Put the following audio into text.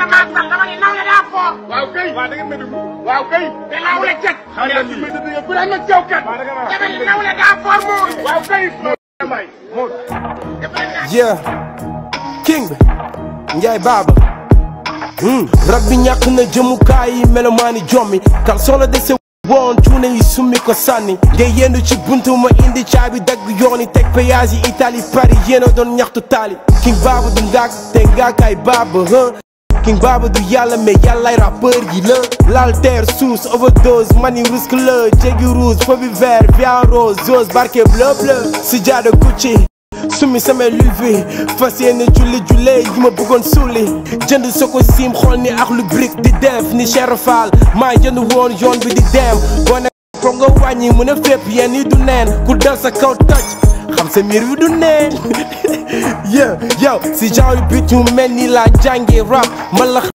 damaa sax dama ne nawle daa fort. waaw kay waaw da ngeen may déglu waaw kay te nawle cet. xam nga li may déglu yëpp dama caw kat dama ne nawle daa fort muur. waaw kay may moo yeah king bi Njaay Baaba hmm rab bi ñàkk na jëmukaay yi melomaani jommi kal solo dese woon cuune yi summi ko sànni ngay yendu ci buntu ma indi caabi dagg yooni teg péage yi Italie Paris yéena doon ñaxtu taali king Baaba du ngaak te ngaakaay Baaba huh king Baaba du yàlla mais yàllaay rappeur yi la l'alter sous overdose mani risque la jéggi rouge feu bi vert viande rose zose barke bleu bleu si jaada Gucci sumi samay lulvi fas yéene julli julle yi ma bëggoon suuli jënd soo ko siim xool ni ak lu brique di def ni Cheikh Fall maa jënd woon yoon bi di dem boo ne ko nga wàññi mu ne fépp yéen yi du neen ku dal sa kaw toj xam sa miir bi du neen yeah yow si genre bit yu mel ni laa jàngi rap man la